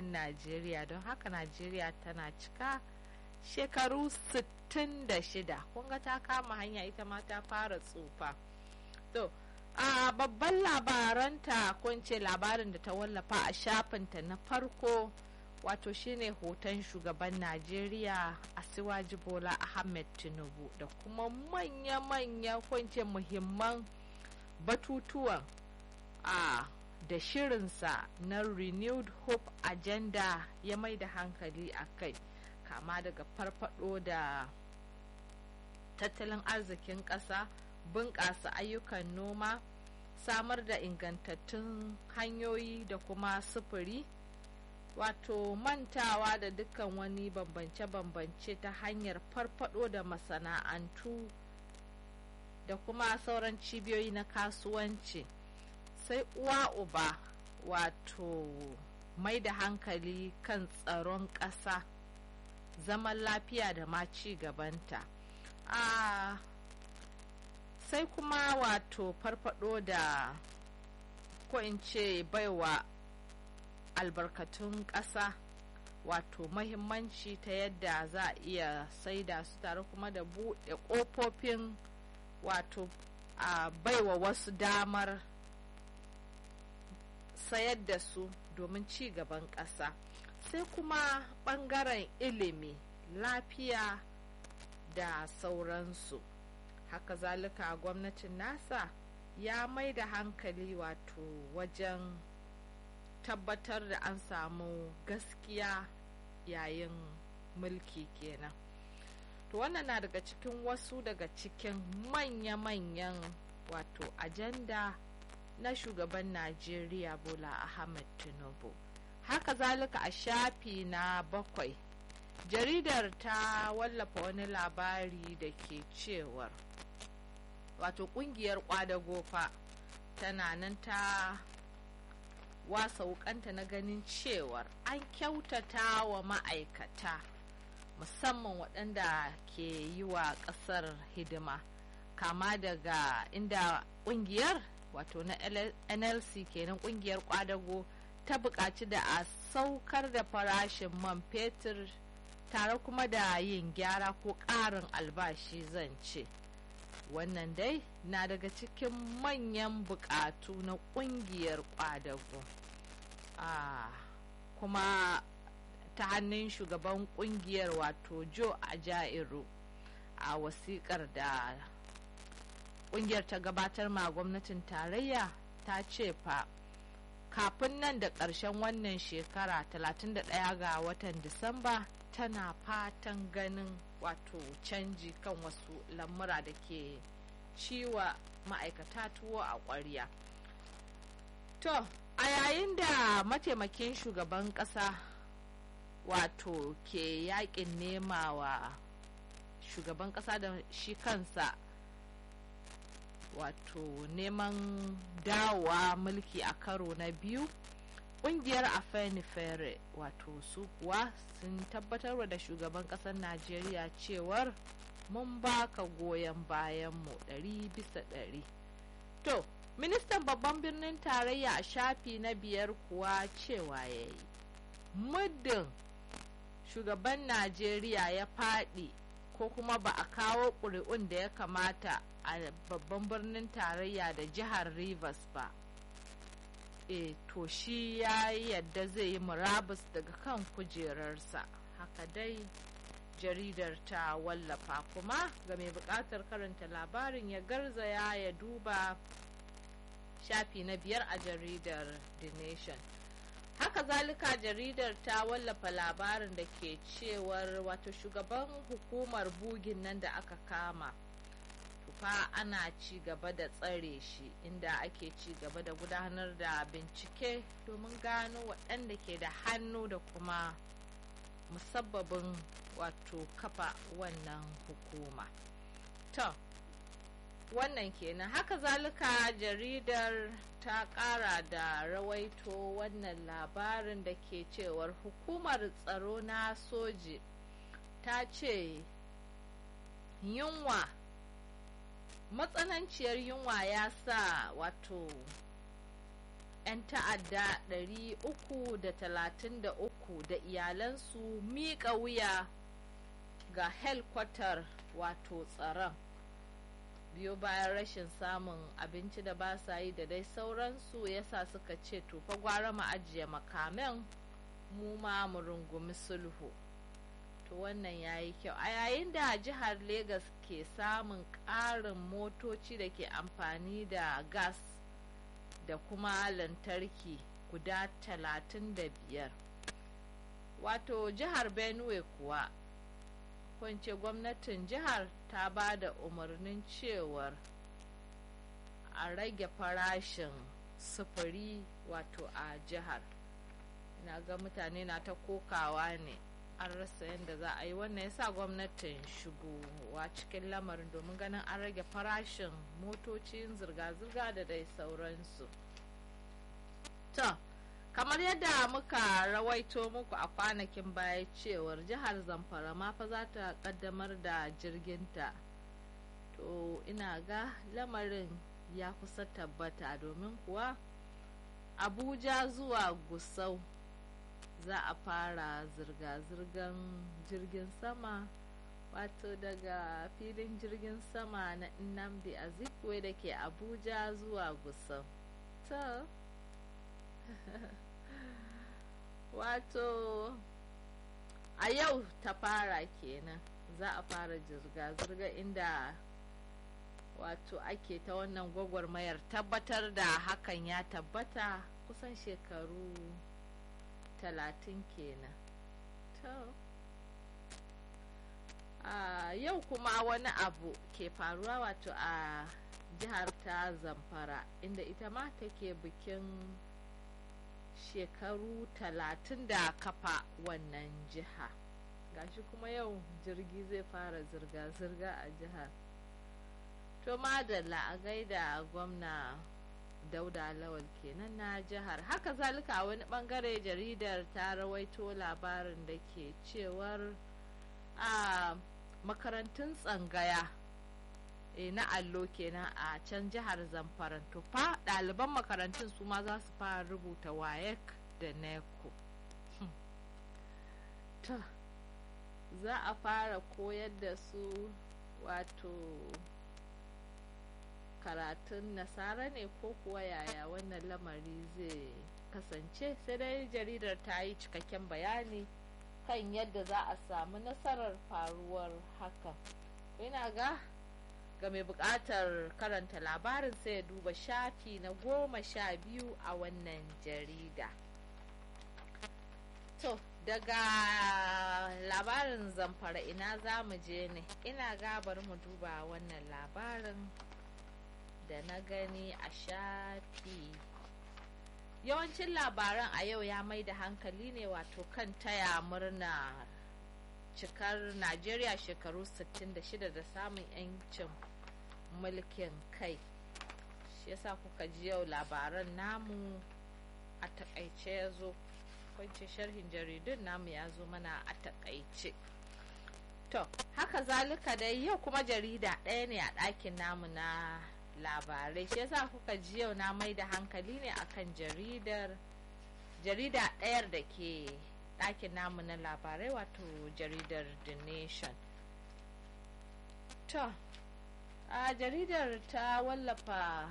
ɗin najeriya don haka najeriya tana cika shekaru 66 kunga ta kama hanya ita ma ta fara tsufa to a babban labaranta ce labarin da ta wallafa a shafinta na farko wato shine hoton shugaban najeriya asiwaji bola ahmed tinubu da kuma manya-manya kwance muhimman batutuwan a da shirinsa na renewed hope agenda ya mai da hankali a kai kama daga farfado da tattalin arzikin ƙasa bunƙasa ayyukan noma samar da ingantattun hanyoyi da kuma sufuri wato mantawa da dukkan wani bambance-bambance ta hanyar farfado da masana'antu da kuma sauran cibiyoyi na kasuwanci sai uwa uba wato mai da hankali kan tsaron ƙasa zaman lafiya da ma ci gabanta a sai kuma wato farfado da ko in ce baiwa albarkatun ƙasa wato mahimmanci ta yadda za a iya saida su tare kuma da buɗe ƙofofin wato a baiwa wasu damar sayar da su domin ci gaban ƙasa sai kuma ɓangaren ilimi lafiya da sauransu haka zalika gwamnatin nasa ya mai da hankali wato wajen tabbatar da an samu gaskiya yayin mulki kenan to wannan na daga cikin wasu daga cikin manya-manyan wato ajanda na shugaban najeriya bola ahmed tinubu haka zalika a shafi na bakwai jaridar ta wallafa wani labari da ke cewar wato kungiyar kwadago fa tana nan ta wasa wukanta na ganin cewar an kyautata wa ma'aikata musamman waɗanda ke yi wa ƙasar hidima kama daga inda ƙungiyar wato na nlc kenan ƙungiyar kwadago ta buƙaci da a saukar da farashin man fetur tare kuma da yin gyara ko ƙarin albashi zan ce wannan dai na daga cikin manyan buƙatu na ƙungiyar kwadago ah, kuma ta hannun shugaban ƙungiyar wato joe ajairu a wasiƙar da ƙungiyar ta gabatar ma gwamnatin tarayya ta ce fa kafin nan da ƙarshen wannan shekara 31 ga watan disamba tana fatan ganin wato canji kan wasu lamura da ke ciwa ma'aikata tuwo a ƙwarya to a yayin da mataimakin shugaban ƙasa wato ke yakin nema wa shugaban ƙasa da shi kansa wato neman dawowa mulki a karo na biyu kungiyar afenifere wato su kuwa sun tabbatar da shugaban kasar najeriya cewar mun baka goyon bayanmu ɗari bisa ɗari to ministan babban birnin tarayya a shafi na biyar kuwa cewa ya yi muddin shugaban najeriya ya faɗi ko kuma ba a kawo ƙuri'un da ya kamata a babban birnin tarayya da jihar rivers ba e to shi ya yadda zai yi murabus daga kan kujerarsa haka dai jaridar ta wallafa kuma ga mai bukatar karanta labarin ya garzaya ya duba shafi na biyar a jaridar the nation haka zalika jaridar ta wallafa labarin da ke cewar wato shugaban hukumar bugin nan da aka kama fa ana ci gaba da tsare shi inda ake ci gaba da gudanar da bincike domin gano waɗanda ke da hannu da kuma musabbabin wato kafa wannan hukuma to wannan kenan haka zalika jaridar ta ƙara da rawaito wannan labarin da ke cewar hukumar tsaro na soji ta ce yunwa matsananciyar yunwa ya sa wato 'yan ta'adda 333 da iyalansu miƙa wuya ga helkwatar wato tsaron biyo bayan rashin samun abinci da ba sa yi da dai sauransu yasa suka ce tufa gwara mu ajiye makamen mu ma mu rungumi sulhu to wannan ya yi kyau a yayin da jihar Legas ke samun ƙarin motoci da ke amfani da gas da kuma lantarki guda talatin da biyar wato jihar benue kuwa kwance gwamnatin jihar ta ba da umarnin cewar a rage farashin sufuri wato a jihar na ga mutane na ta kokawa ne an rasa yadda za a yi wannan yasa gwamnatin shigowa cikin lamarin domin ganin an rage farashin motocin zirga-zirga da dai sauransu to kamar yadda muka rawaito muku a kwanakin baya cewar jihar zamfara ma fa za ta kaddamar da jirginta to ina ga lamarin ya kusa tabbata domin kuwa abuja zuwa gusau za a fara zirga-zirgan jirgin sama wato daga filin jirgin sama na nnamdi azikwe da ke abuja zuwa gusau to wato a yau ta fara kenan za a fara zirga-zirga inda wato ake ta wannan gwagwarmayar tabbatar da hakan ya tabbata kusan shekaru talatin kenan to a yau kuma wani abu ke faruwa wato a jihar ta zamfara inda ita ma take bikin shekaru talatin da kafa wannan jiha gashi kuma yau jirgi zai fara zirga-zirga a jihar to madalla a gaida gwamna dauda lawal kenan na jihar haka zalika a wani bangare jaridar ta rawaito labarin da ke cewar a makarantun tsangaya e, na allo kenan a can jihar zamfara tufa ɗaliban makarantun su ma za su fara rubuta wayek da neko to za a fara koyar da su wato karatun nasara ne ko kuwa yaya wannan lamari zai kasance sai dai jaridar ta yi cikakken bayani kan yadda za a samu nasarar faruwar hakan ina ga ga mai buƙatar karanta labarin sai ya duba shafi na goma sha biyu a wannan jarida to daga labarin zamfara ina za mu je ne ina gabar mu duba wannan labarin da na gani a shafi yawancin labaran a yau ya mai da hankali ne wato kan taya murna cikar najeriya shekaru 66 da samun 'yancin mulkin kai shi yasa kuka ji yau labaran namu a takaice ya zo kwanci sharhin jaridun namu ya zo mana a takaice to haka zalika dai yau kuma jarida ɗaya ne a ɗakin namu na labarai shi yasa kuka ji yau na mai da hankali ne akan jaridar jarida ɗayar da ke ɗakin namu na labarai wato jaridar the nation to a jaridar ta wallafa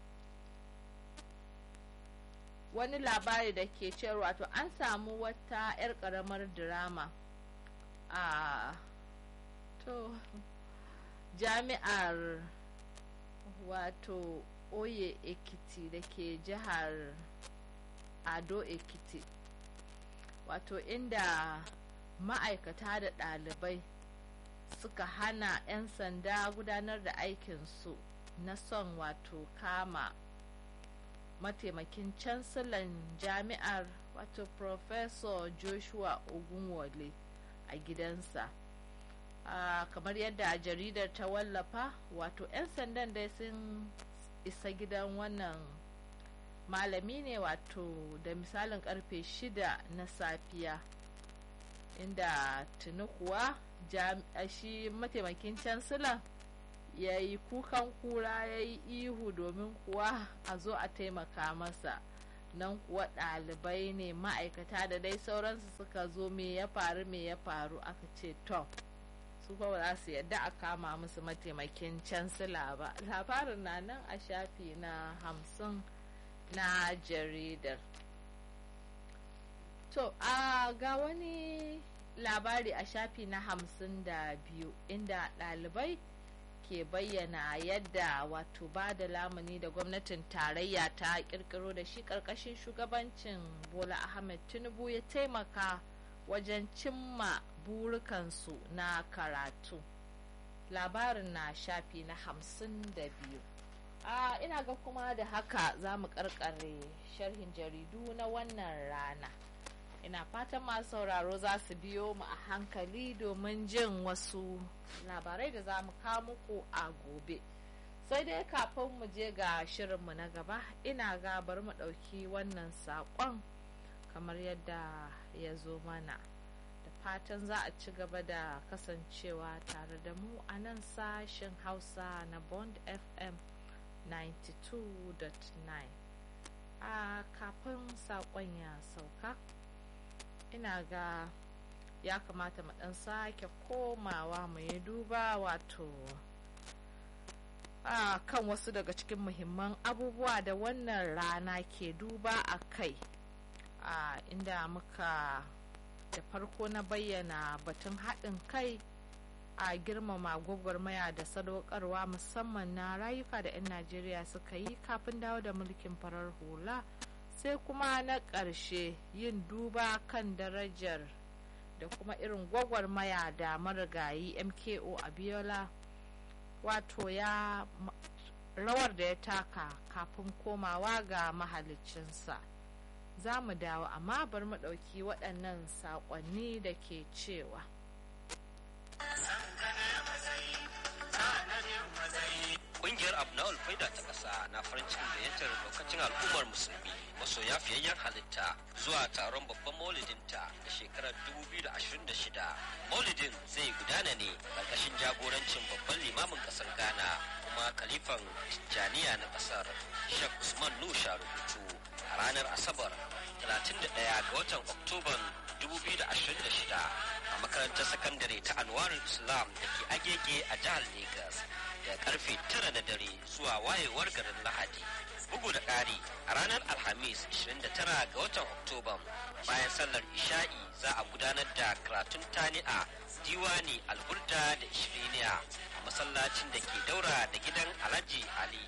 wani labari da ke cewa wato an samu wata 'yar ƙaramar drama a to jami'ar wato oye ekiti da ke jihar ado ekiti wato inda ma'aikata da ɗalibai suka hana 'yan sanda gudanar da aikinsu na son wato kama mataimakin cansilan jami'ar wato professor joshua ogunwole a gidansa uh, kamar yadda jaridar ta wallafa wato 'yan sandan dai sun isa gidan wannan malami ne wato da misalin karfe shida na safiya inda tuni kuwa shi mataimakin cansilan ya yi kukan kura ya yi ihu domin kuwa a zo a taimaka masa nan kuwa ɗalibai ne ma'aikata da dai sauransu suka zo me ya faru me ya faru aka ce to su ba za su yadda a kama musu mataimakin cansila ba labarin na nan a shafi na hamsin na jaridar to a ga wani labari a shafi na hamsin da biyu inda ɗalibai ke bayyana yadda wato ba da lamuni da gwamnatin tarayya ta kirkiro da shi ƙarƙashin shugabancin bola ahmed tinubu ya taimaka wajen cimma burukansu na karatu labarin na shafi na hamsin da biyu a ina ga kuma da haka za mu karkare sharhin jaridu na wannan rana ina fatan masu sauraro za su biyo mu a hankali domin jin wasu labarai da za mu kawo muku a gobe sai dai kafin mu je ga shirinmu na gaba ina ga bari mu ɗauki wannan saƙon kamar yadda ya zo mana da fatan za a ci gaba da kasancewa tare da mu a nan sashen hausa na bond fm 92.9 a kafin saƙon ya sauka ina ga ya kamata mu ɗan sake komawa mu yi duba wato a kan wasu daga cikin muhimman abubuwa da wannan rana ke duba a kai a inda muka da farko na bayyana batun haɗin kai a girmama gwagwarmaya da sadaukarwa musamman na rayuka da 'yan najeriya suka yi kafin dawo da mulkin farar hula sai kuma na ƙarshe yin duba kan darajar da kuma irin gwagwarmaya da marigayi mko abiola wato ya rawar da ya taka kafin komawa ga mahalicinsa za mu dawo amma bar mu ɗauki waɗannan saƙonni da ke cewa Ƙungiyar Abnawal Faida ta ƙasa na farin cikin gayyatar lokacin al'ummar musulmi masoya fiyayyen halitta zuwa taron babban maulidinta da shekarar 2026. Maulidin zai gudana ne ƙarƙashin jagorancin babban limamin ƙasar Ghana kuma kalifan Tijjaniya na ƙasar Sheikh Usman Nusha rubutu a ranar Asabar 31 ga watan Oktoban 2026 a makarantar sakandare ta Anwarul Islam da ke agege a jihar Legas da karfe tara na dare zuwa wayewar garin Lahadi. Bugu da ƙari a ranar Alhamis 29 ga watan Oktoban bayan sallar Isha'i za a gudanar da karatun tani'a diwani alburda da ishiriniya a masallacin da ke daura da gidan Alhaji Ali.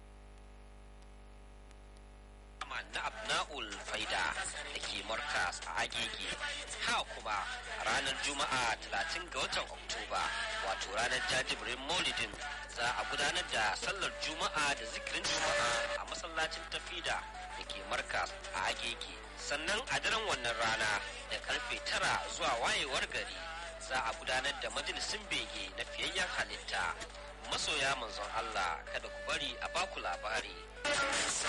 na abna'ul faida da ke markas a agege ha kuma ranar juma'a 30 ga watan oktoba wato ranar jajibirin maulidin za a gudanar da sallar juma'a da zikirin juma'a a masallacin tafida da ke markas a agege sannan a daren wannan rana da karfe tara zuwa wayewar gari za a gudanar da majalisin bege na fiyayyen halitta masoya manzon Allah kada ku bari a baku labari